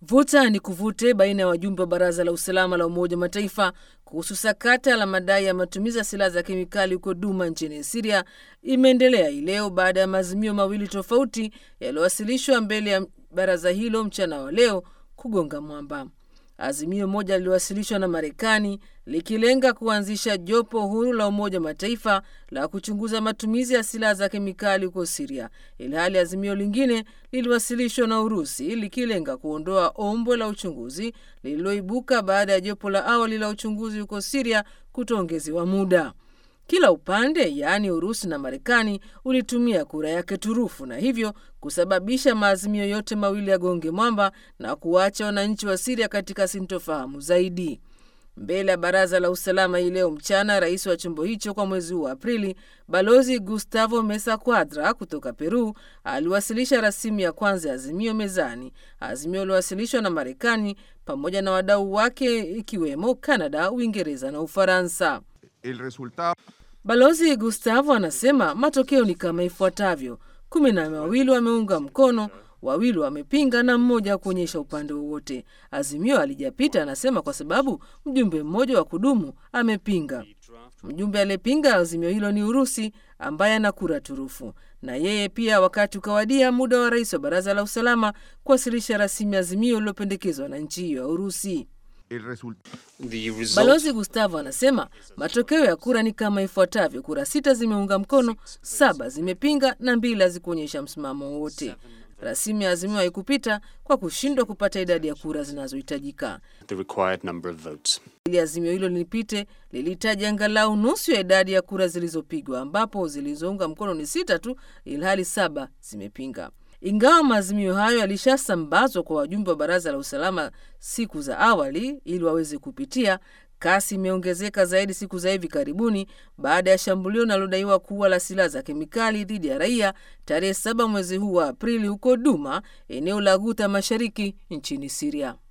Vuta ni kuvute baina ya wajumbe wa baraza la usalama la Umoja wa Mataifa kuhusu sakata la madai ya matumizi ya silaha za kemikali huko Duma nchini Siria imeendelea hii leo baada ya maazimio mawili tofauti yaliyowasilishwa mbele ya baraza hilo mchana wa leo kugonga mwamba. Azimio moja liliwasilishwa na Marekani likilenga kuanzisha jopo huru la Umoja wa Mataifa la kuchunguza matumizi ya silaha za kemikali huko Siria, ilhali azimio lingine liliwasilishwa na Urusi likilenga kuondoa ombwe la uchunguzi lililoibuka baada ya jopo la awali la uchunguzi huko Siria kutoongezewa muda. Kila upande yaani Urusi na Marekani ulitumia kura yake turufu na hivyo kusababisha maazimio yote mawili ya gonge mwamba na kuwacha wananchi wa Siria katika sintofahamu zaidi. Mbele ya baraza la usalama hii leo mchana, rais wa chombo hicho kwa mwezi huu wa Aprili, balozi Gustavo Mesa Cuadra kutoka Peru aliwasilisha rasimu ya kwanza ya azimio mezani, azimio lilowasilishwa na Marekani pamoja na wadau wake ikiwemo Kanada, Uingereza na Ufaransa. El resultado... Balozi Gustavo anasema matokeo ni kama ifuatavyo: kumi na wawili wameunga mkono, wawili wamepinga na mmoja kuonyesha upande wowote. Azimio alijapita, anasema, kwa sababu mjumbe mmoja wa kudumu amepinga. Mjumbe aliyepinga azimio hilo ni Urusi ambaye ana kura turufu, na yeye pia, wakati ukawadia muda wa rais wa baraza la usalama kuwasilisha rasimu ya azimio lililopendekezwa na nchi hiyo ya Urusi. El result... Balozi Gustavo anasema matokeo ya kura ni kama ifuatavyo: kura sita zimeunga mkono, saba zimepinga na mbili hazikuonyesha msimamo wowote. Rasimu ya azimio haikupita kwa kushindwa kupata idadi ya kura zinazohitajika. Ili azimio hilo lipite, lilihitaji angalau nusu ya idadi ya kura zilizopigwa, ambapo zilizounga mkono ni sita tu, ilhali saba zimepinga. Ingawa maazimio hayo yalishasambazwa kwa wajumbe wa baraza la usalama siku za awali ili waweze kupitia, kasi imeongezeka zaidi siku za hivi karibuni baada ya shambulio linalodaiwa kuwa la silaha za kemikali dhidi ya raia tarehe saba mwezi huu wa Aprili huko Duma, eneo la Guta mashariki nchini Siria.